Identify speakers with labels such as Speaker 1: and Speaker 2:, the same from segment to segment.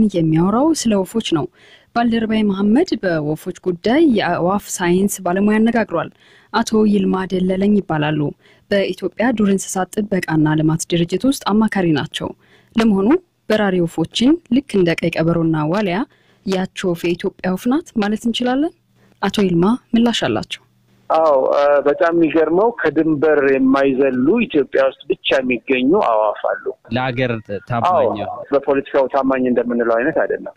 Speaker 1: የሚያወራው ስለ ወፎች ነው። ባልደረባይ መሐመድ በወፎች ጉዳይ የአእዋፍ ሳይንስ ባለሙያ አነጋግሯል። አቶ ይልማ ደለለኝ ይባላሉ። በኢትዮጵያ ዱር እንስሳት ጥበቃና ልማት ድርጅት ውስጥ አማካሪ ናቸው። ለመሆኑ በራሪ ወፎችን ልክ እንደ ቀይ ቀበሮና ዋሊያ ያች ወፍ የኢትዮጵያ ወፍ ናት ማለት እንችላለን? አቶ ይልማ ምላሽ አላቸው።
Speaker 2: አዎ በጣም የሚገርመው ከድንበር የማይዘሉ ኢትዮጵያ ውስጥ ብቻ የሚገኙ አዋፍ አሉ።
Speaker 3: ለሀገር ታማኝ
Speaker 2: በፖለቲካው ታማኝ እንደምንለው አይነት አይደለም።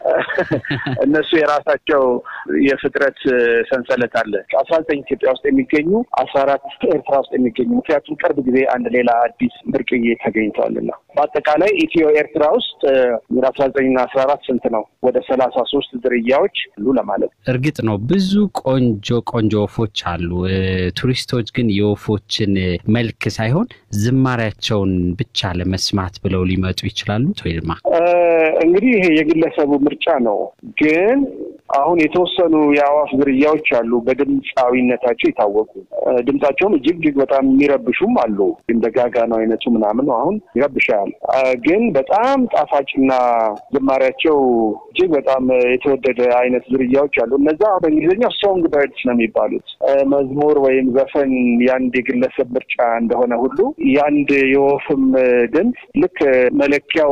Speaker 2: እነሱ የራሳቸው የፍጥረት ሰንሰለት አለ። አስራ ዘጠኝ ኢትዮጵያ ውስጥ የሚገኙ አስራ አራት ኤርትራ ውስጥ የሚገኙ ምክንያቱም ቅርብ ጊዜ አንድ ሌላ አዲስ ብርቅዬ ተገኝተዋልና በአጠቃላይ ኢትዮ ኤርትራ ውስጥ አስራ ዘጠኝና አስራ አራት ስንት ነው? ወደ ሰላሳ ሶስት ዝርያዎች አሉ ለማለት
Speaker 3: እርግጥ ነው ብዙ ቆንጆ ቆንጆ ወፎች አሉ። ቱሪስቶች ግን የወፎችን መልክ ሳይሆን ዝማሪያቸውን ብቻ ለመስማት ብለው ሊመጡ ይችላሉ። ቶይልማ
Speaker 2: እንግዲህ ይሄ የግለሰቡ ምርጫ ነው። ግን አሁን የተወሰኑ የአዋፍ ዝርያዎች አሉ በድምፃዊነታቸው የታወቁ ድምፃቸውም እጅግ እጅግ በጣም የሚረብሹም አሉ። እንደ ጋጋኖ አይነቱ ምናምን አሁን ይረብሻል። ግን በጣም ጣፋጭና ዝማሪያቸው እጅግ በጣም የተወደደ አይነት ዝርያዎች አሉ። እነዛ በእንግሊዝኛ ሶንግ በርድስ ነው የሚባሉት። መዝሙር ወይም ዘፈን የአንድ የግለሰብ ምርጫ እንደሆነ ሁሉ የአንድ የወፍም ድምፅ ልክ መለኪያው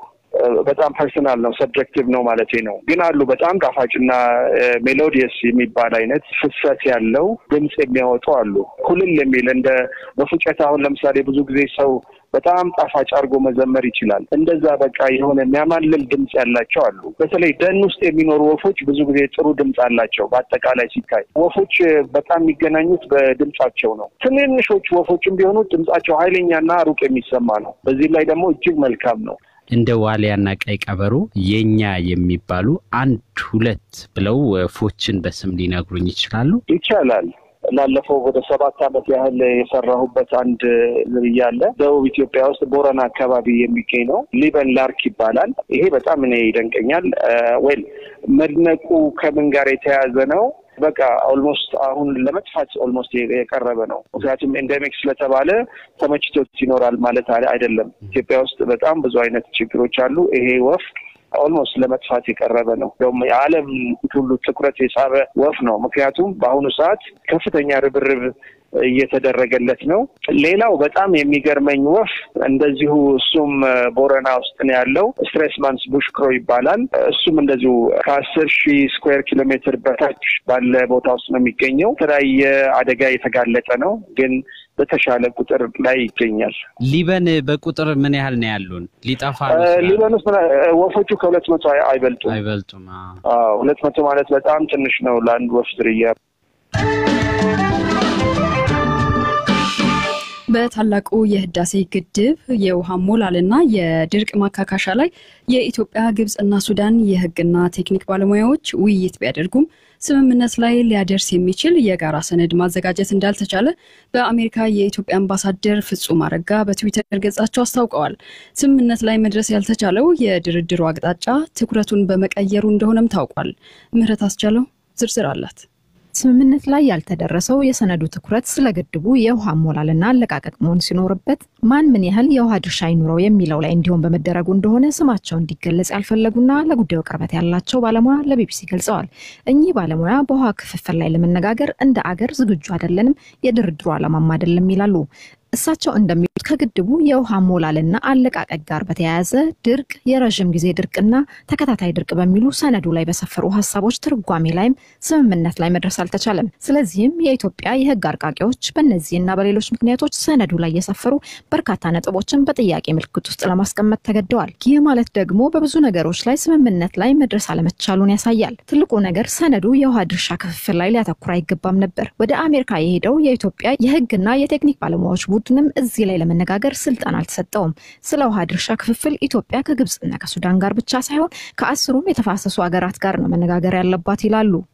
Speaker 2: በጣም ፐርሰናል ነው፣ ሰብጀክቲቭ ነው ማለት ነው። ግን አሉ በጣም ጣፋጭና ሜሎዲየስ የሚባል አይነት ፍሰት ያለው ድምፅ የሚያወጡ አሉ። ኩልል የሚል እንደ በፉጨት አሁን ለምሳሌ ብዙ ጊዜ ሰው በጣም ጣፋጭ አድርጎ መዘመር ይችላል። እንደዛ በቃ የሆነ የሚያማልል ድምፅ ያላቸው አሉ። በተለይ ደን ውስጥ የሚኖሩ ወፎች ብዙ ጊዜ ጥሩ ድምፅ አላቸው። በአጠቃላይ ሲታይ ወፎች በጣም የሚገናኙት በድምፃቸው ነው። ትንንሾች ወፎችም ቢሆኑ ድምፃቸው ኃይለኛና ሩቅ የሚሰማ ነው። በዚህ ላይ ደግሞ እጅግ መልካም ነው።
Speaker 3: እንደ ዋሊያና ቀይ ቀበሮ የኛ የሚባሉ አንድ ሁለት ብለው ወፎችን በስም ሊነግሩኝ ይችላሉ?
Speaker 2: ይቻላል። ላለፈው ወደ ሰባት ዓመት ያህል የሰራሁበት አንድ ዝርያ አለ። ደቡብ ኢትዮጵያ ውስጥ ቦረና አካባቢ የሚገኝ ነው። ሊበን ላርክ ይባላል። ይሄ በጣም እኔ ይደንቀኛል። ወይል መድነቁ ከምን ጋር የተያያዘ ነው? በቃ ኦልሞስት አሁን ለመጥፋት ኦልሞስት የቀረበ ነው። ምክንያቱም ኤንደሚክ ስለተባለ ተመችቶት ይኖራል ማለት አይደለም። ኢትዮጵያ ውስጥ በጣም ብዙ አይነት ችግሮች አሉ። ይሄ ወፍ ኦልሞስት ለመጥፋት የቀረበ ነው። ደግሞ የዓለም ሁሉ ትኩረት የሳበ ወፍ ነው። ምክንያቱም በአሁኑ ሰዓት ከፍተኛ ርብርብ እየተደረገለት ነው። ሌላው በጣም የሚገርመኝ ወፍ እንደዚሁ እሱም ቦረና ውስጥ ነው ያለው ስትሬስማንስ ቡሽክሮ ይባላል። እሱም እንደዚሁ ከአስር ሺህ ስኩዌር ኪሎ ሜትር በታች ባለ ቦታ ውስጥ ነው የሚገኘው። የተለያየ አደጋ የተጋለጠ ነው ግን በተሻለ ቁጥር ላይ ይገኛል።
Speaker 3: ሊበን በቁጥር ምን ያህል ነው ያሉን? ሊጠፋ
Speaker 2: ሊበን ውስጥ ወፎቹ ከሁለት መቶ አይበልጡም
Speaker 3: አይበልጡም።
Speaker 2: ሁለት መቶ ማለት በጣም ትንሽ ነው ለአንድ ወፍ ዝርያ።
Speaker 1: በታላቁ የህዳሴ ግድብ የውሃ ሞላልና የድርቅ ማካካሻ ላይ የኢትዮጵያ ግብፅና ሱዳን የህግና ቴክኒክ ባለሙያዎች ውይይት ቢያደርጉም ስምምነት ላይ ሊያደርስ የሚችል የጋራ ሰነድ ማዘጋጀት እንዳልተቻለ በአሜሪካ የኢትዮጵያ አምባሳደር ፍጹም አረጋ በትዊተር ገጻቸው አስታውቀዋል። ስምምነት ላይ መድረስ ያልተቻለው የድርድሩ አቅጣጫ ትኩረቱን በመቀየሩ እንደሆነም ታውቋል። ምህረት አስቻለው ዝርዝር አላት።
Speaker 4: ስምምነት ላይ ያልተደረሰው የሰነዱ ትኩረት ስለ ግድቡ የውሃ አሞላልና አለቃቀቅ መሆን ሲኖርበት ማን ምን ያህል የውሃ ድርሻ ይኑረው የሚለው ላይ እንዲሆን በመደረጉ እንደሆነ ስማቸው እንዲገለጽ ያልፈለጉና ለጉዳዩ ቅርበት ያላቸው ባለሙያ ለቢቢሲ ገልጸዋል። እኚህ ባለሙያ በውሃ ክፍፍል ላይ ለመነጋገር እንደ አገር ዝግጁ አይደለንም፣ የድርድሩ ዓላማም አይደለም ይላሉ። እሳቸው እንደሚሉት ከግድቡ የውሃ ሞላልና አለቃቀቅ ጋር በተያያዘ ድርቅ፣ የረዥም ጊዜ ድርቅና ተከታታይ ድርቅ በሚሉ ሰነዱ ላይ በሰፈሩ ሀሳቦች ትርጓሜ ላይም ስምምነት ላይ መድረስ አልተቻለም። ስለዚህም የኢትዮጵያ የሕግ አርቃቂዎች በእነዚህና በሌሎች ምክንያቶች ሰነዱ ላይ የሰፈሩ በርካታ ነጥቦችን በጥያቄ ምልክት ውስጥ ለማስቀመጥ ተገደዋል። ይህ ማለት ደግሞ በብዙ ነገሮች ላይ ስምምነት ላይ መድረስ አለመቻሉን ያሳያል። ትልቁ ነገር ሰነዱ የውሃ ድርሻ ክፍፍል ላይ ሊያተኩር አይገባም ነበር። ወደ አሜሪካ የሄደው የኢትዮጵያ የሕግና የቴክኒክ ባለሙያዎች ቡድንም እዚህ ላይ ለመነጋገር ስልጣን አልተሰጠውም። ስለ ውሃ ድርሻ ክፍፍል ኢትዮጵያ ከግብፅና ከሱዳን ጋር ብቻ ሳይሆን ከአስሩም የተፋሰሱ ሀገራት ጋር ነው መነጋገር ያለባት ይላሉ።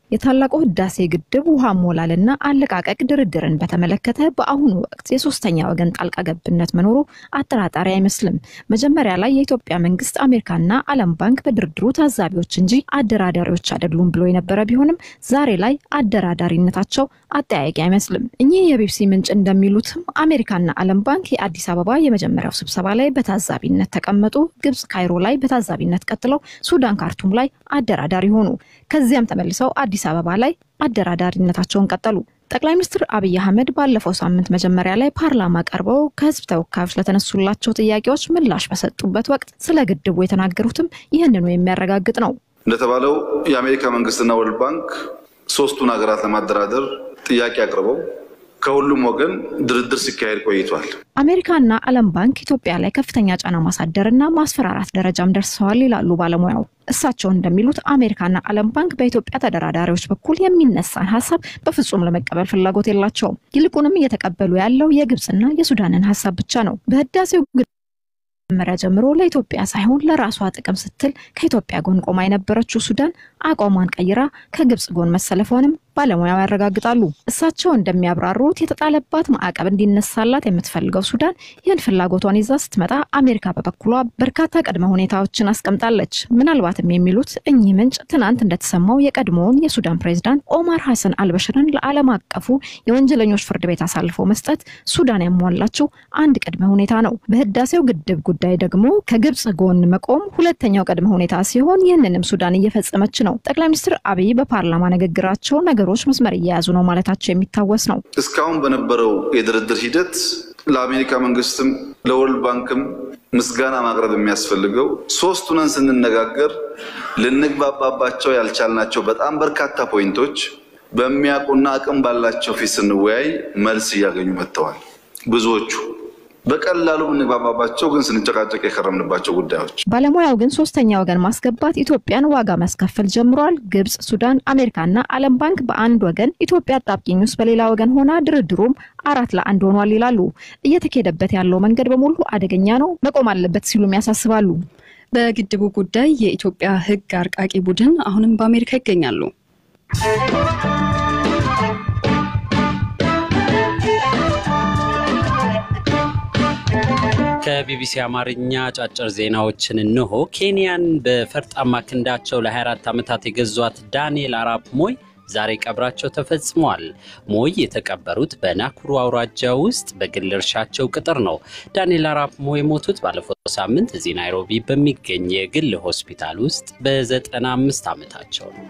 Speaker 4: የታላቁ ህዳሴ ግድብ ውሃ ሞላልና አለቃቀቅ ድርድርን በተመለከተ በአሁኑ ወቅት የሶስተኛ ወገን ጣልቃ ገብነት መኖሩ አጠራጣሪ አይመስልም። መጀመሪያ ላይ የኢትዮጵያ መንግስት አሜሪካና ዓለም ባንክ በድርድሩ ታዛቢዎች እንጂ አደራዳሪዎች አይደሉም ብሎ የነበረ ቢሆንም ዛሬ ላይ አደራዳሪነታቸው አጠያቂ አይመስልም። እኚህ የቢቢሲ ምንጭ እንደሚሉትም አሜሪካና ዓለም ባንክ የአዲስ አበባ የመጀመሪያው ስብሰባ ላይ በታዛቢነት ተቀመጡ። ግብጽ ካይሮ ላይ በታዛቢነት ቀጥለው ሱዳን ካርቱም ላይ አደራዳሪ ሆኑ። ከዚያም ተመልሰው አዲስ አበባ ላይ አደራዳሪነታቸውን ቀጠሉ። ጠቅላይ ሚኒስትር አብይ አህመድ ባለፈው ሳምንት መጀመሪያ ላይ ፓርላማ ቀርበው ከህዝብ ተወካዮች ለተነሱላቸው ጥያቄዎች ምላሽ በሰጡበት ወቅት ስለ ግድቡ የተናገሩትም ይህንኑ የሚያረጋግጥ ነው።
Speaker 5: እንደተባለው የአሜሪካ መንግስትና ወርልድ ባንክ ሶስቱን ሀገራት ለማደራደር ጥያቄ አቅርበው ከሁሉም ወገን ድርድር ሲካሄድ ቆይቷል።
Speaker 4: አሜሪካና ዓለም ባንክ ኢትዮጵያ ላይ ከፍተኛ ጫና ማሳደርና ማስፈራራት ደረጃም ደርሰዋል ይላሉ ባለሙያው። እሳቸው እንደሚሉት አሜሪካና ዓለም ባንክ በኢትዮጵያ ተደራዳሪዎች በኩል የሚነሳን ሀሳብ በፍጹም ለመቀበል ፍላጎት የላቸውም። ይልቁንም እየተቀበሉ ያለው የግብፅና የሱዳንን ሀሳብ ብቻ ነው። በህዳሴው መጀመሪያ ጀምሮ ለኢትዮጵያ ሳይሆን ለራሷ ጥቅም ስትል ከኢትዮጵያ ጎን ቆማ የነበረችው ሱዳን አቋሟን ቀይራ ከግብፅ ጎን መሰለፏንም ባለሙያው ያረጋግጣሉ። እሳቸው እንደሚያብራሩት የተጣለባት ማዕቀብ እንዲነሳላት የምትፈልገው ሱዳን ይህን ፍላጎቷን ይዛ ስትመጣ አሜሪካ በበኩሏ በርካታ ቅድመ ሁኔታዎችን አስቀምጣለች። ምናልባትም የሚሉት እኚህ ምንጭ ትናንት እንደተሰማው የቀድሞውን የሱዳን ፕሬዝዳንት ኦማር ሐሰን አልበሽርን ለዓለም አቀፉ የወንጀለኞች ፍርድ ቤት አሳልፎ መስጠት ሱዳን ያሟላችው አንድ ቅድመ ሁኔታ ነው። በህዳሴው ግድብ ጉዳይ ደግሞ ከግብፅ ጎን መቆም ሁለተኛው ቅድመ ሁኔታ ሲሆን ይህንንም ሱዳን እየፈጸመች ነው። ጠቅላይ ሚኒስትር አብይ በፓርላማ ንግግራቸው ነገሮች መስመር እየያዙ ነው ማለታቸው የሚታወስ ነው።
Speaker 5: እስካሁን በነበረው የድርድር ሂደት ለአሜሪካ መንግስትም ለወርልድ ባንክም ምስጋና ማቅረብ የሚያስፈልገው ሶስት ሆነን ስንነጋገር ልንግባባባቸው ያልቻልናቸው በጣም በርካታ ፖይንቶች በሚያውቁና አቅም ባላቸው ፊት ስንወያይ መልስ እያገኙ መጥተዋል። ብዙዎቹ በቀላሉ የምንግባባባቸው ግን ስንጨቃጨቅ የከረምንባቸው ጉዳዮች።
Speaker 4: ባለሙያው ግን ሶስተኛ ወገን ማስገባት ኢትዮጵያን ዋጋ ማስከፈል ጀምሯል። ግብጽ፣ ሱዳን፣ አሜሪካና ዓለም ባንክ በአንድ ወገን፣ ኢትዮጵያ አጣብቂኝ ውስጥ በሌላ ወገን ሆና ድርድሩም አራት ለአንድ ሆኗል ይላሉ። እየተካሄደበት ያለው መንገድ በሙሉ አደገኛ ነው፣ መቆም አለበት ሲሉም ያሳስባሉ።
Speaker 1: በግድቡ ጉዳይ የኢትዮጵያ ሕግ አርቃቂ ቡድን አሁንም በአሜሪካ ይገኛሉ።
Speaker 3: ከቢቢሲ አማርኛ አጫጭር ዜናዎችን እንሆ። ኬንያን በፈርጣማ ክንዳቸው ለ24 ዓመታት የገዟት ዳንኤል አራፕ ሞይ ዛሬ ቀብራቸው ተፈጽሟል። ሞይ የተቀበሩት በናኩሩ አውራጃ ውስጥ በግል እርሻቸው ቅጥር ነው። ዳንኤል አራፕ ሞይ የሞቱት ባለፈው ሳምንት እዚህ ናይሮቢ በሚገኝ የግል ሆስፒታል ውስጥ በ95 ዓመታቸው ነው።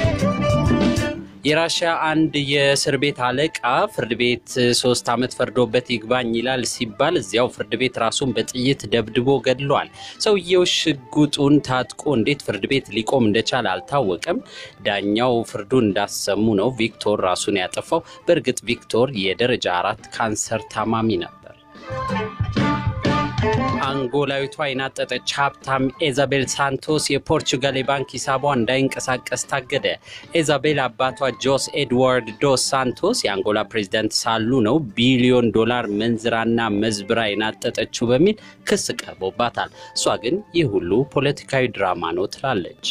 Speaker 3: የራሽያ አንድ የእስር ቤት አለቃ ፍርድ ቤት ሶስት ዓመት ፈርዶበት ይግባኝ ይላል ሲባል እዚያው ፍርድ ቤት ራሱን በጥይት ደብድቦ ገድሏል። ሰውየው ሽጉጡን ታጥቆ እንዴት ፍርድ ቤት ሊቆም እንደቻለ አልታወቀም። ዳኛው ፍርዱን እንዳሰሙ ነው ቪክቶር ራሱን ያጠፋው። በእርግጥ ቪክቶር የደረጃ አራት ካንሰር ታማሚ ነበር። አንጎላዊቷ የናጠጠች ሀብታም ኤዛቤል ሳንቶስ የፖርቹጋል የባንክ ሂሳቧ እንዳይንቀሳቀስ ታገደ። ኤዛቤል አባቷ ጆስ ኤድዋርድ ዶስ ሳንቶስ የአንጎላ ፕሬዚዳንት ሳሉ ነው ቢሊዮን ዶላር መንዝራና መዝብራ የናጠጠችው በሚል ክስ ቀርቦባታል። እሷ ግን ይህ ሁሉ ፖለቲካዊ ድራማ ነው ትላለች።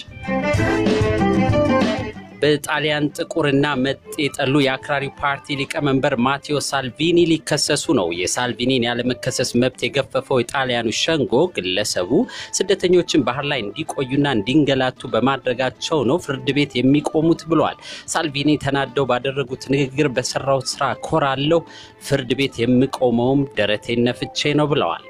Speaker 3: በጣሊያን ጥቁርና መጤ የጠሉ የአክራሪ ፓርቲ ሊቀመንበር ማቴዎ ሳልቪኒ ሊከሰሱ ነው። የሳልቪኒን ያለመከሰስ መብት የገፈፈው የጣሊያኑ ሸንጎ ግለሰቡ ስደተኞችን ባህር ላይ እንዲቆዩና እንዲንገላቱ በማድረጋቸው ነው ፍርድ ቤት የሚቆሙት ብለዋል። ሳልቪኒ ተናደው ባደረጉት ንግግር በሰራሁት ስራ ኮራለሁ፣ ፍርድ ቤት የምቆመውም ደረቴን ነፍቼ ነው ብለዋል።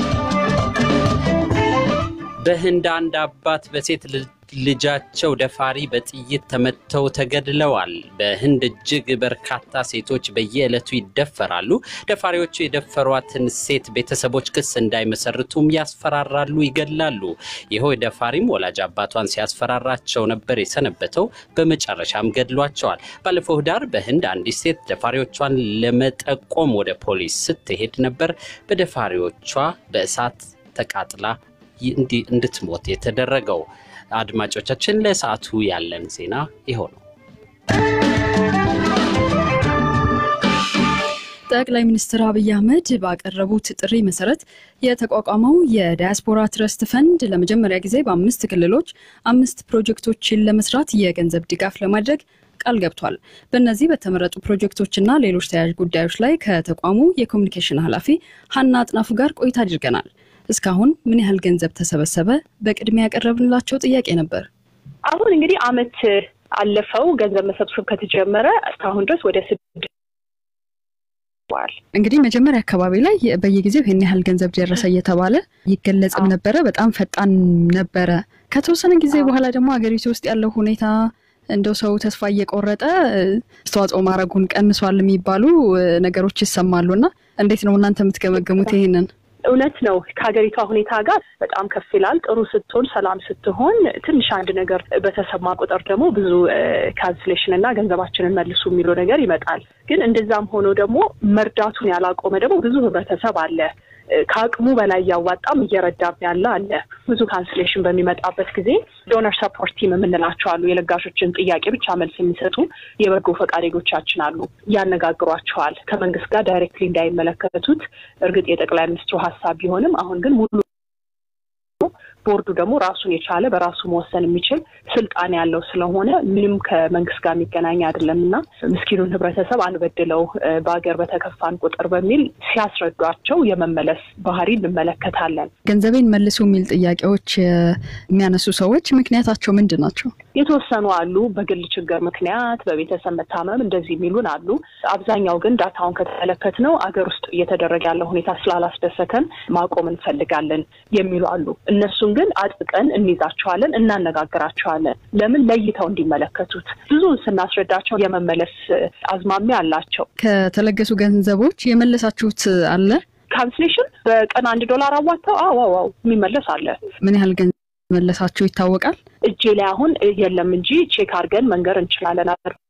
Speaker 3: በህንድ አንድ አባት በሴት ልጃቸው ደፋሪ በጥይት ተመተው ተገድለዋል። በህንድ እጅግ በርካታ ሴቶች በየዕለቱ ይደፈራሉ። ደፋሪዎቹ የደፈሯትን ሴት ቤተሰቦች ክስ እንዳይመሰርቱም ያስፈራራሉ፣ ይገድላሉ። ይኸው ደፋሪም ወላጅ አባቷን ሲያስፈራራቸው ነበር የሰነበተው። በመጨረሻም ገድሏቸዋል። ባለፈው ህዳር በህንድ አንዲት ሴት ደፋሪዎቿን ለመጠቆም ወደ ፖሊስ ስትሄድ ነበር በደፋሪዎቿ በእሳት ተቃጥላ እንድትሞት የተደረገው። አድማጮቻችን ለሰዓቱ ያለን ዜና ይኸው ነው።
Speaker 1: ጠቅላይ ሚኒስትር አብይ አህመድ ባቀረቡት ጥሪ መሰረት የተቋቋመው የዳያስፖራ ትረስት ፈንድ ለመጀመሪያ ጊዜ በአምስት ክልሎች አምስት ፕሮጀክቶችን ለመስራት የገንዘብ ድጋፍ ለማድረግ ቃል ገብቷል። በእነዚህ በተመረጡ ፕሮጀክቶችና ሌሎች ተያያዥ ጉዳዮች ላይ ከተቋሙ የኮሚኒኬሽን ኃላፊ ሀና አጥናፉ ጋር ቆይታ አድርገናል። እስካሁን ምን ያህል ገንዘብ ተሰበሰበ? በቅድሚያ ያቀረብንላቸው ጥያቄ ነበር።
Speaker 6: አሁን እንግዲህ አመት አለፈው ገንዘብ መሰብሰብ ከተጀመረ እስካሁን ድረስ ወደ ስድስት
Speaker 1: እንግዲህ መጀመሪያ አካባቢ ላይ በየጊዜው ይህን ያህል ገንዘብ ደረሰ እየተባለ ይገለጽም ነበረ። በጣም ፈጣን ነበረ። ከተወሰነ ጊዜ በኋላ ደግሞ ሀገሪቱ ውስጥ ያለው ሁኔታ እንደው ሰው ተስፋ እየቆረጠ አስተዋጽኦ ማድረጉን ቀንሷል የሚባሉ ነገሮች ይሰማሉ እና እንዴት ነው እናንተ የምትገመገሙት ይሄንን?
Speaker 6: እውነት ነው። ከሀገሪቷ ሁኔታ ጋር በጣም ከፍ ይላል። ጥሩ ስትሆን፣ ሰላም ስትሆን ትንሽ አንድ ነገር በተሰማ ቁጥር ደግሞ ብዙ ካንስሌሽን እና ገንዘባችንን መልሱ የሚለው ነገር ይመጣል። ግን እንደዛም ሆኖ ደግሞ መርዳቱን ያላቆመ ደግሞ ብዙ ህብረተሰብ አለ ከአቅሙ በላይ እያዋጣም እየረዳም ያለ አለ። ብዙ ካንስሌሽን በሚመጣበት ጊዜ ዶነር ሰፖርት ቲም የምንላቸው አሉ። የለጋሾችን ጥያቄ ብቻ መልስ የሚሰጡ የበጎ ፈቃደኞቻችን አሉ። ያነጋግሯቸዋል። ከመንግስት ጋር ዳይሬክትሊ እንዳይመለከቱት እርግጥ የጠቅላይ ሚኒስትሩ ሀሳብ ቢሆንም አሁን ግን ሙሉ ቦርዱ ደግሞ ራሱን የቻለ በራሱ መወሰን የሚችል ስልጣን ያለው ስለሆነ ምንም ከመንግስት ጋር የሚገናኝ አይደለም እና ምስኪኑን ህብረተሰብ አንበድለው በሀገር በተከፋን ቁጥር በሚል ሲያስረዷቸው የመመለስ ባህሪ እንመለከታለን።
Speaker 1: ገንዘቤን መልሱ የሚል ጥያቄዎች የሚያነሱ ሰዎች ምክንያታቸው ምንድን ናቸው?
Speaker 6: የተወሰኑ አሉ። በግል ችግር ምክንያት፣ በቤተሰብ መታመም እንደዚህ የሚሉን አሉ። አብዛኛው ግን ዳታውን ከተመለከት ነው አገር ውስጥ እየተደረገ ያለው ሁኔታ ስላላስደሰተን ማቆም እንፈልጋለን የሚሉ አሉ። እነሱን ግን አጥብቀን እንይዛቸዋለን፣ እናነጋግራቸዋለን። ለምን ለይተው እንዲመለከቱት ብዙውን ስናስረዳቸው የመመለስ አዝማሚያ አላቸው።
Speaker 1: ከተለገሱ ገንዘቦች የመለሳችሁት አለ?
Speaker 6: ካንስሌሽን በቀን አንድ ዶላር አዋጥተው አዋዋው የሚመለስ አለ።
Speaker 1: ምን ያህል ገንዘብ መለሳችሁ ይታወቃል?
Speaker 6: እጄ ላይ አሁን የለም እንጂ ቼክ አድርገን መንገር እንችላለን።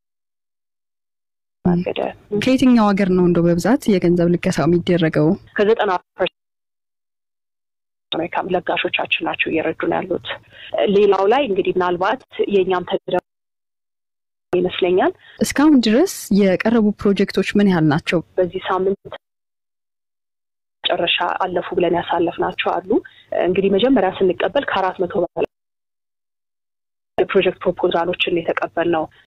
Speaker 1: ከየትኛው ሀገር ነው እንደው በብዛት የገንዘብ ልገሳው የሚደረገው?
Speaker 6: ከዘጠና አሜሪካ ለጋሾቻችን ናቸው እየረዱን ያሉት። ሌላው ላይ እንግዲህ ምናልባት የእኛም ተደ ይመስለኛል።
Speaker 1: እስካሁን ድረስ የቀረቡ ፕሮጀክቶች ምን ያህል ናቸው?
Speaker 6: በዚህ ሳምንት መጨረሻ አለፉ ብለን ያሳለፍናቸው አሉ። እንግዲህ መጀመሪያ ስንቀበል ከአራት መቶ በላይ የፕሮጀክት ፕሮፖዛሎችን የተቀበልነው